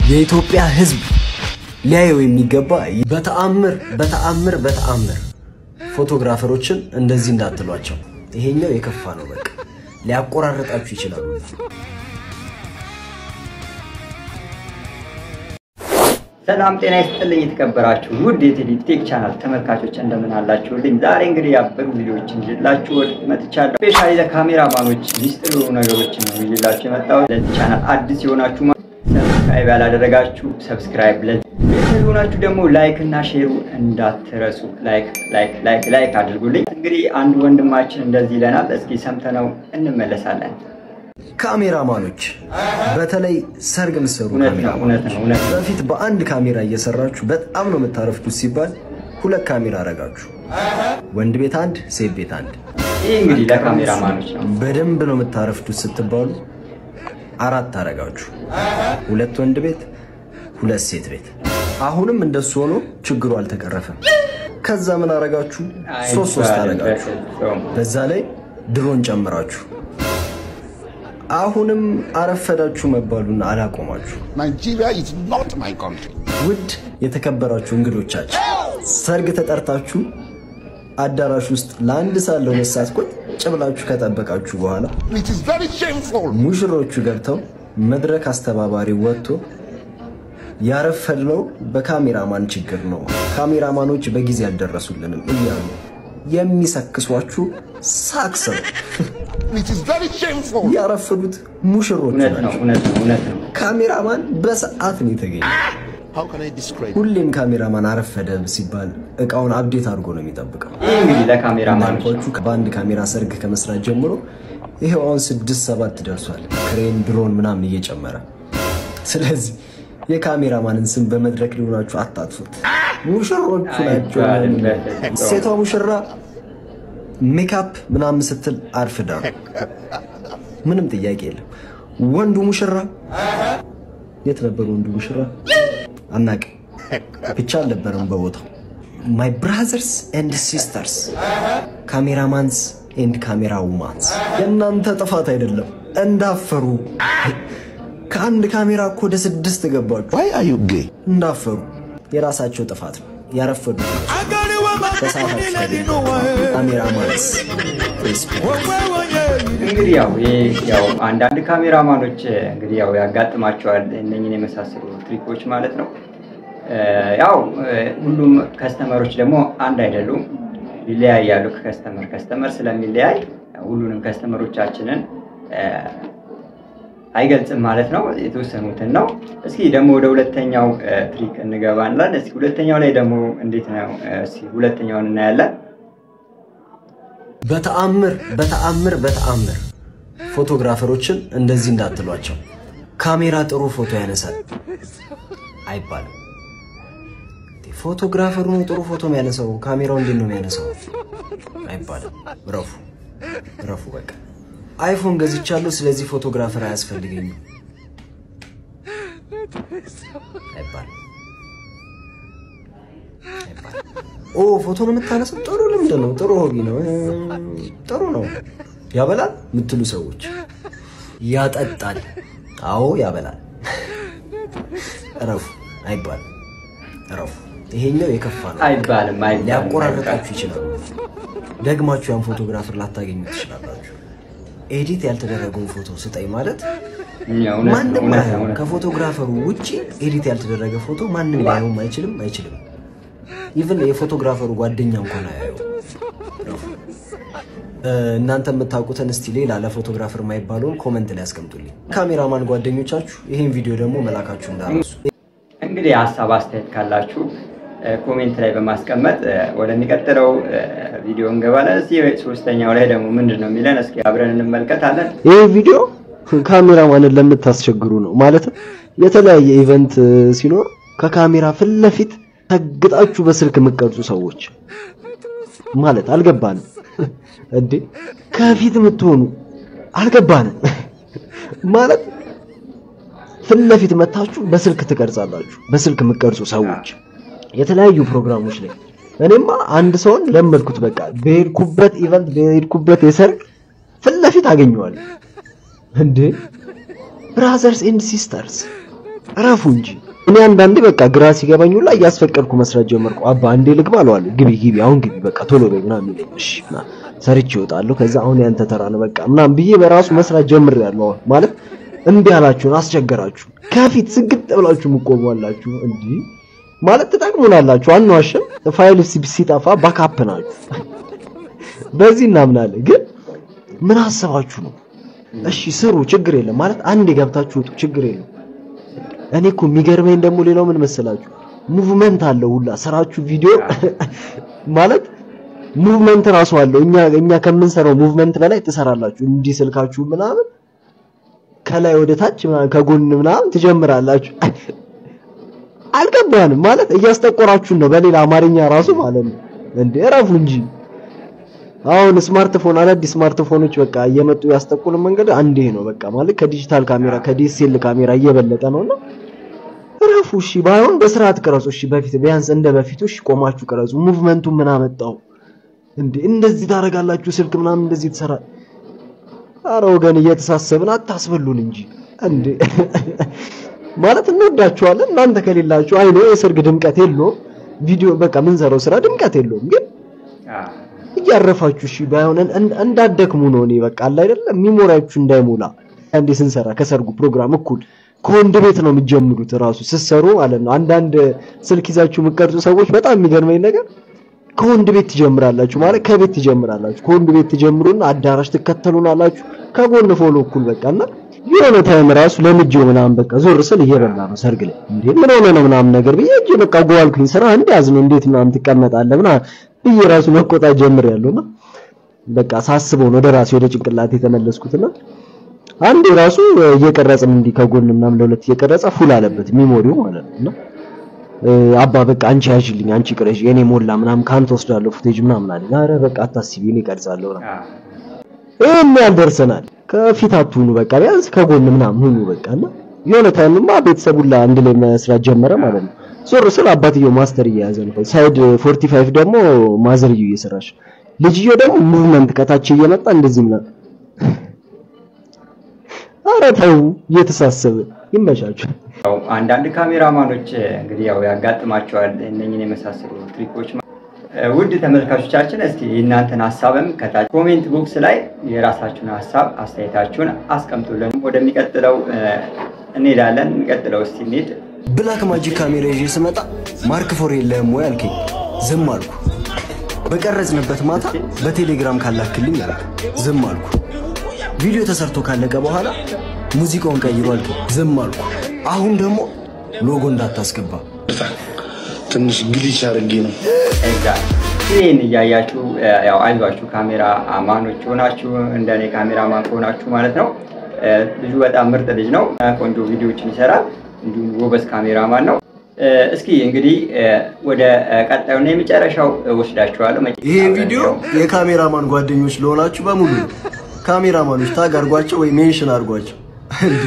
የኢትዮጵያ ሕዝብ ሊያየው የሚገባ በተአምር በተአምር በተአምር ፎቶግራፈሮችን እንደዚህ እንዳትሏቸው። ይሄኛው የከፋ ነው። በቃ ሊያቆራርጣችሁ ይችላሉ። ሰላም ጤና ይስጥልኝ። የተከበራችሁ ውድ የቴዲ ቴክ ቻናል ተመልካቾች እንደምን አላችሁልኝ? ዛሬ እንግዲህ ያበሩ ቪዲዮዎችን ይዤላችሁ መጥቻለሁ። ስፔሻሊ ለካሜራማኖች ሚስጥር የሆኑ ነገሮችን ነው ይዤላችሁ የመጣሁት። ለዚህ ቻናል አዲስ የሆናችሁ ሰብስክራይብ ያላደረጋችሁ ሰብስክራይብ፣ ቤተሰብ የሆናችሁ ደግሞ ላይክ እና ሼሩ እንዳትረሱ። ላይክ ላይክ ላይክ ላይክ አድርጉልኝ። እንግዲህ አንድ ወንድማችን እንደዚህ ይለናል። እስኪ ሰምተነው እንመለሳለን። ካሜራማኖች በተለይ ሰርግ የምትሰሩ እውነት ነው፣ ካሜራማኖች እውነት ነው፣ እውነት ነው። በፊት በአንድ ካሜራ እየሰራችሁ በጣም ነው የምታረፍዱት ሲባል ሁለት ካሜራ አረጋችሁ። ወንድ ቤት አንድ፣ ሴት ቤት አንድ። ይህ እንግዲህ ለካሜራማኖች ነው። በደንብ ነው የምታረፍዱት ስትባሉ አራት አረጋችሁ። ሁለት ወንድ ቤት፣ ሁለት ሴት ቤት። አሁንም እንደሱ ሆኖ ችግሩ አልተቀረፈም። ከዛ ምን አረጋችሁ? ሶስት ሶስት አረጋችሁ። በዛ ላይ ድሮን ጨምራችሁ አሁንም አረፈዳችሁ መባሉን አላቆማችሁ። Nigeria is not my country. ውድ የተከበራችሁ እንግዶቻችን ሰርግ ተጠርታችሁ አዳራሽ ውስጥ ለአንድ ሰዓት ለሁለት ሰዓት ቁጭ ብላችሁ ከጠበቃችሁ በኋላ It is very shameful. ሙሽሮቹ ገብተው መድረክ አስተባባሪ ወጥቶ ያረፈድነው በካሜራማን ችግር ነው፣ ካሜራማኖች በጊዜ አልደረሱልንም እያሉ የሚሰክሷችሁ ሳክስ ነው። It is very shameful. ያረፈዱት ሙሽሮቹ እውነት ነው፣ ናቸው። እውነት ነው፣ እውነት ነው። ካሜራማን በሰዓት ነው የተገኘ። How can I describe? ሁሌም ካሜራማን አረፈደ ሲባል እቃውን አብዴት አድርጎ ነው የሚጠብቀው። ይህ እንግዲህ ለካሜራማኖች ነው። እንዳልኳችሁ በአንድ ካሜራ ሰርግ ከመስራት ጀምሮ ይሄው አሁን ስድስት ሰባት ደርሷል። ክሬን ድሮን ምናምን እየጨመረ ስለዚህ የካሜራማንን ስም በመድረክ ሊሆናችሁ አታጥፉት። ሙሽሮቹ ናቸው። አይባልም በፍጹም። ሴቷ ሙሽራ ሜካፕ ምናምን ስትል አርፍዳ ነው። ምንም ጥያቄ የለም። ወንዱ ሙሽራ የት ነበር? ወንዱ ሙሽራ አናውቅም፣ ብቻ አልነበረም በቦታው። ማይ ብራዘርስ ኤንድ ሲስተርስ ካሜራማንስ ኤንድ ካሜራ ውማንስ የእናንተ ጥፋት አይደለም፣ እንዳፈሩ ከአንድ ካሜራ እኮ ወደ ስድስት ገባችሁ። Why are you gay? እንዳፈሩ የራሳቸው ጥፋት ነው። ያረፈዱ በሰዓታችሁ ተገኙ። ካሜራማንስ ሬስፔክት እንግዲህ ያው ይህ ያው አንዳንድ ካሜራማኖች እንግዲህ ያው ያጋጥማቸዋል እነኝን የመሳሰሉ ትሪኮች ማለት ነው። እ፣ ያው እ፣ ሁሉም ከስተመሮች ደግሞ አንድ አይደሉም፣ ይለያያሉ። ከከስተመር ከስተመር ስለሚለያይ ሁሉንም ከስተመሮቻችንን እ፣ አይገልጽም ማለት ነው። የተወሰኑትን ነው። እስኪ ደግሞ ወደ ሁለተኛው እ፣ ትሪክ እንገባለን። እስኪ ሁለተኛው ላይ ደግሞ እንዴት ነው? እስኪ ሁለተኛውን እናያለን። በተአምር በተአምር በተአምር ፎቶግራፈሮችን እንደዚህ እንዳትሏቸው። ካሜራ ጥሩ ፎቶ ያነሳል አይባልም። ፎቶግራፈሩ ነው ጥሩ ፎቶ የሚያነሳው፣ ካሜራው እንዴት ነው የሚያነሳው አይባልም። ረፉ ረፉ። በቃ አይፎን ገዝቻለሁ፣ ስለዚህ ፎቶግራፈር አያስፈልገኝም አይባልም አይባልም። ኦ ፎቶ ነው የምታነሳው፣ ጥሩ ልምድ ነው፣ ጥሩ ሆቢ ነው፣ እ፣ ጥሩ ነው። ያበላል የምትሉ ሰዎች ያጠጣል፣ አዎ ያበላል። እረፉ አይባልም፣ እረፉ። ይሄኛው የከፋ ነው። አይባልም አይባልም ሊያቆራረጣችሁ ይችላሉ። ደግማችሁ ያን ፎቶግራፈር ላታገኙ ትችላላችሁ። ኤዲት ያልተደረገውን ፎቶ ስጠኝ ማለት እውነት ነው፣ ማንም እውነት ነው፣ አያየውም። እውነት ነው። ከፎቶግራፈሩ ውጪ ኤዲት ያልተደረገ ፎቶ ማንም ሊያየውም አይችልም አይችልም። ኢቭን የፎቶግራፈሩ ጓደኛ እንኳን አያየው። እናንተ የምታውቁትን እስቲ ሌላ ለፎቶግራፈር የማይባለውን ኮመንት ላይ ያስቀምጡልኝ። ካሜራማን ጓደኞቻችሁ ይሄን ቪዲዮ ደግሞ መላካችሁ እንዳረሱ። እንግዲህ ሀሳብ አስተያየት ካላችሁ እ፣ ኮሜንት ላይ በማስቀመጥ እ፣ ወደሚቀጥለው እ፣ ቪዲዮ እንገባለን። እስኪ ሶስተኛው ላይ ደግሞ ምንድን ነው የሚለን እስኪ አብረን እንመልከታለን። ይህ ቪዲዮ ካሜራማንን ለምታስቸግሩ ነው። ማለትም የተለያየ ኢቨንት ሲኖር ከካሜራ ፊት ለፊት ተግጣችሁ በስልክ የምትቀርጹ ሰዎች ማለት አልገባንም እንዴ? ከፊት የምትሆኑ አልገባንም ማለት ፊት ለፊት መታችሁ በስልክ ትቀርጻላችሁ። በስልክ የምትቀርጹ ሰዎች የተለያዩ ፕሮግራሞች ላይ እኔማ አንድ ሰውን ለመድኩት። በቃ በሄድኩበት ኢቨንት በሄድኩበት የሰርግ ፊት ለፊት አገኘዋለሁ። እንዴ ብራዘርስ ኤንድ ሲስተርስ እረፉ እንጂ። እኔ አንዳንዴ በቃ ግራ ሲገባኝ ሁላ እያስፈቀድኩ መስራት ጀመርኩ። አባ አንዴ ልግባ አለዋለሁ። ግቢ ግቢ፣ አሁን ግቢ፣ በቃ ቶሎ በይ ምናምን ይለኝ። እሺ ምናምን ሰርቼ እወጣለሁ። ከዛ አሁን ያንተ ተራ ነው በቃ ምናምን ብዬ በራሱ መስራት ጀምሬያለሁ። አሁን ማለት እምቢ አላችሁን፣ አስቸገራችሁ። ከፊት ስግጥ ብላችሁ የምትቆሙ አላችሁ። እንዲህ ማለት ትጠቅሙናላችሁ፣ አንዋሽም። ፋይል ሲ- ሲጠፋ ባካፕ ናችሁ። በዚህ እናምናለን። ግን ምን አሰባችሁ ነው? እሺ ስሩ፣ ችግር የለም ማለት አንዴ ገብታችሁ ውጡ፣ ችግር የለም። እኔ እኮ የሚገርመኝ ደግሞ ሌላው ምን መሰላችሁ? ሙቭመንት አለው ሁላ ስራችሁ ቪዲዮ ማለት ሙቭመንት ራሱ አለው። እኛ እኛ ከምንሰራው ሙቭመንት በላይ ትሰራላችሁ። እንዲህ ስልካችሁ ምናምን ከላይ ወደ ታች ምናምን ከጎን ምናምን ትጀምራላችሁ። አልገባንም ማለት እያስጠቆራችሁን ነው በሌላ አማርኛ ራሱ ማለት ነው። እንዴ እረፉ እንጂ አሁን ስማርትፎን አዳዲስ ስማርትፎኖች በቃ እየመጡ ያስጠቁልን መንገድ አንዴ ነው በቃ ማለት ከዲጂታል ካሜራ ከዲኤስኤል ካሜራ እየበለጠ ነውና እረፉ። እሺ ባይሆን በስርዓት ቅረጹ። እሺ በፊት ቢያንስ እንደ በፊቱ እሺ ቆማችሁ ቅረጹ። ሙቭመንቱን ምን አመጣው እንዴ? እንደዚህ ታደርጋላችሁ ስልክ ምናምን እንደዚህ ትሰራ። አረ ወገን እየተሳሰብን አታስበሉን እንጂ እንዴ ማለት እንወዳችኋለን። እናንተ ከሌላችሁ አይኖ የሰርግ ድምቀት የለውም። ቪዲዮ በቃ ምንሰራው ስራ ድምቀት የለውም ግን አዎ። እያረፋችሁ እሺ ባይሆን እን- እንዳትደክሙ ነው። እኔ በቃ አለ አይደለም ሚሞሪያችሁ እንዳይሞላ አንዴ ስንሰራ ከሰርጉ ፕሮግራም እኩል ከወንድ ቤት ነው የምትጀምሩት እራሱ ስትሰሩ ማለት ነው። አንዳንድ ስልክ ይዛችሁ የምትቀርጹ ሰዎች በጣም የሚገርመኝ ነገር ከወንድ ቤት ትጀምራላችሁ ማለት ከቤት ትጀምራላችሁ። ከወንድ ቤት ትጀምሩና አዳራሽ ትከተሉናላችሁ ከጎን ፎሎ እኩል በቃ እና የሆነ ታይም ራሱ ለምጄው ምናምን በቃ ዞር ስል እየበላ ነው ሰርግ ላይ እንዴ ምን ሆነ ነው ምናምን ነገር ብዬ እጄ በቃ ጎዋልኩኝ ስራ እንዲያዝ ነው እንዴት ምናምን ትቀመጣለህ ምናምን ብዬ ራሱ መቆጣት ጀምሬያለሁና በቃ ሳስበው ነው ወደ ራሴ ወደ ጭንቅላት የተመለስኩትና አንዴ ራሱ እየቀረጽን እንዲህ ከጎን ምናምን ለሁለት እየቀረጸ ፉል አለበት ሚሞሪው ማለት ነው እና እ፣ አባ በቃ አንቺ ያዥልኝ አንቺ ቅረሽ የኔ ሞላ ምናምን ካንተ ወስዳለሁ ፉቴጅ ምናምን አለኝ። ኧረ በቃ አታስቢ እኔ እቀርጻለሁ ምናምን አዎ። ይሄን ያህል ደርሰናል። ከፊት አትሁኑ በቃ ቢያንስ ከጎን ምናምን ሁኑ በቃ እና የሆነ ታይምማ ቤተሰብ ሁላ አንድ ላይ መስራት ጀመረ ማለት ነው። ዞር ስል አባትየው ማስተር እየያዘ ነው። ሳይድ 45 ደግሞ ማዘርየው እየሰራች ልጅየው ደግሞ ሙቭመንት ከታች እየመጣ እንደዚህ ምናምን ኧረ ተው እየተሳሰበ ይመቻችሁ። ያው አንዳንድ ካሜራማኖች እንግዲህ ያው ያጋጥማቸዋል እነኝን የመሳሰሉ ትሪኮች። እ፣ ውድ ተመልካቾቻችን እስቲ የእናንተን ሀሳብም ከታች ኮሜንት ቦክስ ላይ የራሳችሁን ሀሳብ አስተያየታችሁን አስቀምጡልን። ወደሚቀጥለው እ፣ እንሄዳለን። የሚቀጥለው እስቲ እንሂድ። ብላክ ማጂክ ካሜራ ይዤ ስመጣ ማርክ ፎር የለህም ወይ አልከኝ። ዝም አልኩ። በቀረጽንበት ማታ በቴሌግራም ካላክልኝ አልክ። ዝም አልኩ። ቪዲዮ ተሰርቶ ካለቀ በኋላ ሙዚቃውን ቀይሮ አልከኝ። ዝም አልኩ። አሁን ደግሞ ሎጎ እንዳታስገባ ትንሽ ግሊች አድርጌ ነው። እዛ ይህን እያያችሁ እ፣ ያው አይዟችሁ ካሜራ ማኖች ሆናችሁ እንደኔ ካሜራ ማን ከሆናችሁ ማለት ነው። እ፣ ልጁ በጣም ምርጥ ልጅ ነው። እ፣ ቆንጆ ቪዲዮዎችን ይሰራል። እንዲሁም ጎበዝ ካሜራማን ነው። እ፣ እስኪ እንግዲህ እ፣ ወደ እ፣ ቀጣዩና የመጨረሻው እ፣ ወስዳችኋለሁ። መጨረሻ ይሄ አብረን ቪዲዮ ያው የካሜራማን ጓደኞች ለሆናችሁ በሙሉ ነው። ካሜራማኖች ታግ አርጓቸው ወይ ሜንሽን አርጓቸው። እንዴ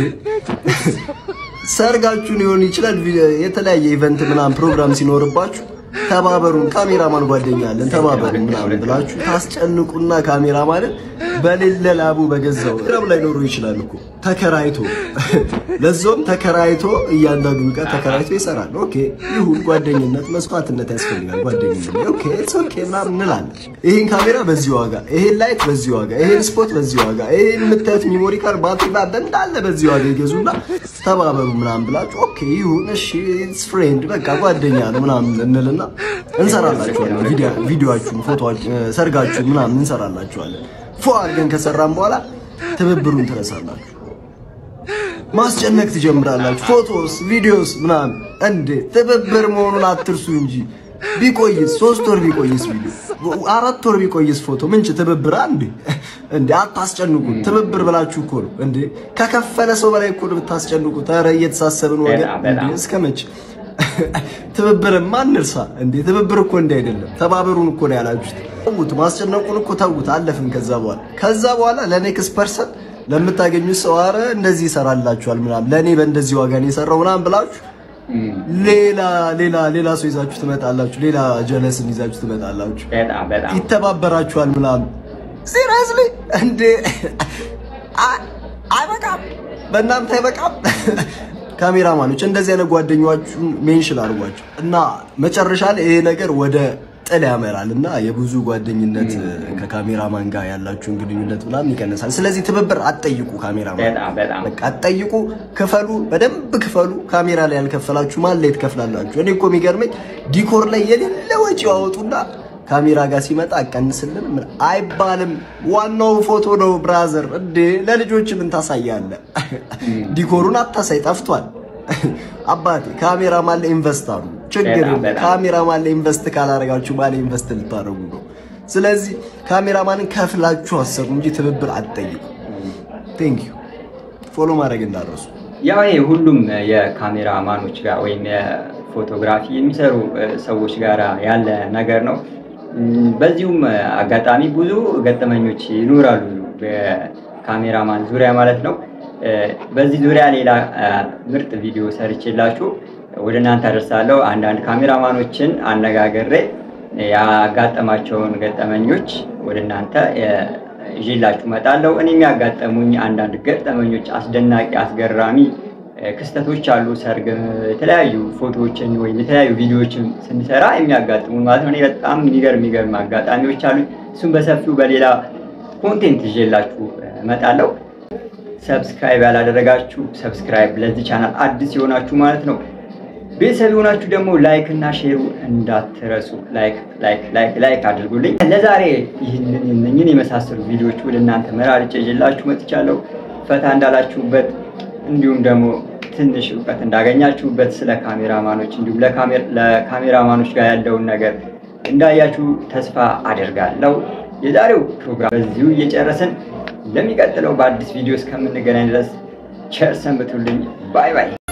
ሰርጋችሁን ሊሆን ይችላል፣ ቪ- የተለያየ ኢቨንት ምናምን ፕሮግራም ሲኖርባችሁ ተባበሩን፣ ካሜራማን ጓደኛ አለን ተባበሩን ምናምን ብላችሁ ታስጨንቁና ካሜራማንን በሌለ ላቡ በገዛው ራብ ላይ ኖሮ ይችላል እኮ ተከራይቶ ለዞም ተከራይቶ እያንዳንዱ ዕቃ ተከራይቶ ይሰራል። ኦኬ ይሁን፣ ጓደኝነት መስዋዕትነት ያስፈልጋል። ጓደኝነት ኦኬ ኢትስ ኦኬ ምናምን እንላለን። ይሄን ካሜራ በዚህ ዋጋ፣ ይሄን ላይት በዚህ ዋጋ፣ ይሄን ስፖት በዚህ ዋጋ፣ ይሄን የምታዩት ሚሞሪ ካርድ ባትሪ ባንድ እንዳለ በዚህ ዋጋ ይገዙና ተባበሩ ምናምን ብላችሁ ኦኬ ይሁን እሺ ኢትስ ፍሬንድ በቃ ጓደኛ ነው ምናምን እንልና እንሰራላችኋለን። ቪዲዮ ቪዲዮአችሁን፣ ፎቶአችሁን፣ ሰርጋችሁን ምናምን እንሰራላችኋለን። ፎ አድርገን ከሰራን በኋላ ትብብሩን ትረሳላችሁ። ማስጨነቅ ትጀምራላችሁ። ፎቶስ ቪዲዮስ ምናምን እንዴ ትብብር መሆኑን አትርሱ እንጂ ቢቆይስ ሶስት ወር ቢቆይስ ቪዲዮ አራት ወር ቢቆይስ ፎቶ ምንጭ ትብብር አንዴ እንዴ አታስጨንቁን። ትብብር ብላችሁ እኮ ነው እንዴ ከከፈለ ሰው በላይ እኮ ነው ብታስጨንቁት። ኧረ እየተሳሰብን ወገን በጣም በጣም። እንዴ እስከ መቼ ትብብርማ እንርሳ እንዴ ትብብር እኮ እንዲህ አይደለም። ተባበሩን እኮ ነው ያላችሁት። ተውት፣ ማስጨነቁን እኮ ተውት፣ አለፍን። ከዛ በኋላ ከዛ በኋላ ለኔክስት ፐርሰን ለምታገኙት ሰው ኧረ እንደዚህ ይሰራላችኋል ምናምን ለእኔ በእንደዚህ ዋጋ ነው የሰራው ምናምን ብላችሁ ሌላ ሌላ ሌላ ሰው ይዛችሁ ትመጣላችሁ። ሌላ ጀለስን ይዛችሁ ትመጣላችሁ። በጣም በጣም ይተባበራችኋል ምናምን። ሲሪየስሊ እንዴ አ- አይበቃም፣ በእናንተ አይበቃም። ካሜራማኖች እንደዚህ አይነት ጓደኛችሁን ሜንሽን አድርጓቸው እና መጨረሻ ላይ ይሄ ነገር ወደ ጥል ያመራል እና የብዙ ጓደኝነት ከካሜራማን ጋር ያላችሁን ግንኙነት ምናምን ይቀንሳል። ስለዚህ ትብብር አትጠይቁ። ካሜራማን በጣም በጣም በቃ አትጠይቁ፣ ክፈሉ፣ በደንብ ክፈሉ። ካሜራ ላይ ያልከፈላችሁ ማን ላይ ትከፍላላችሁ? እኔ እኮ የሚገርመኝ ዲኮር ላይ የሌለ ወጪ ያወጡና ካሜራ ጋር ሲመጣ አቀንስልን ምን አይባልም። ዋናው ፎቶ ነው ብራዘር። እንዴ ለልጆች ምን ታሳያለህ? ዲኮሩን አታሳይ፣ ጠፍቷል። አባቴ ካሜራማን ላይ ኢንቨስት አሉ። ችግር በጣም የለም። በጣም። ካሜራማን ላይ ኢንቨስት ካላደረጋችሁ ማን ኢንቨስት ልታደርጉ ነው? ስለዚህ ካሜራማንን ከፍላችሁ አሰሩ እንጂ ትብብር አትጠይቁ። ቴንክ ዩ ፎሎ ማድረግ እንዳረሱ ያው ይሄ ሁሉም የካሜራ ማኖች ጋር ወይም የፎቶግራፊ የሚሰሩ እ፣ ሰዎች ጋር ያለ ነገር ነው። እም፣ በዚሁም አጋጣሚ ብዙ ገጠመኞች ይኖራሉ በካሜራማን ዙሪያ ማለት ነው። እ፣ በዚህ ዙሪያ ሌላ እ፣ ምርጥ ቪዲዮ ሰርቼላችሁ ወደ እናንተ አደርሳለሁ። አንዳንድ ካሜራማኖችን አነጋግሬ ያጋጠማቸውን ገጠመኞች ወደ እናንተ እ፣ ይዤላችሁ እመጣለሁ። እኔ የሚያጋጠሙኝ አንዳንድ ገጠመኞች አስደናቂ፣ አስገራሚ እ፣ ክስተቶች አሉ። ሰርግ፣ የተለያዩ ፎቶዎችን ወይም የተለያዩ ቪዲዮዎችን ስንሰራ የሚያጋጥሙን ማለት ነው። እኔ በጣም የሚገርም የሚገርም አጋጣሚዎች አሉ። እሱም በሰፊው በሌላ ኮንቴንት ይዤላችሁ እ፣ እመጣለሁ። ሰብስክራይብ ያላደረጋችሁ ሰብስክራይብ፣ ለዚህ ቻናል አዲስ የሆናችሁ ማለት ነው ቤተሰብ የሆናችሁ ደግሞ ላይክ እና ሼሩ እንዳትረሱ። ላይክ ላይክ ላይክ ላይክ አድርጉልኝ። ለዛሬ ይህንን እነኝን የመሳሰሉ ቪዲዮዎች ወደ እናንተ መራርጬ ይዤላችሁ መጥቻለሁ። ፈታ እንዳላችሁበት እንዲሁም ደግሞ ትንሽ እውቀት እንዳገኛችሁበት ስለ ካሜራማኖች እንዲሁም ለካሜር- ለካሜራማኖች ጋር ያለውን ነገር እንዳያችሁ ተስፋ አደርጋለሁ። የዛሬው ፕሮግራም በዚሁ እየጨረስን ለሚቀጥለው በአዲስ ቪዲዮ እስከምንገናኝ ድረስ ቸር ሰንብቱልኝ። ባይ ባይ።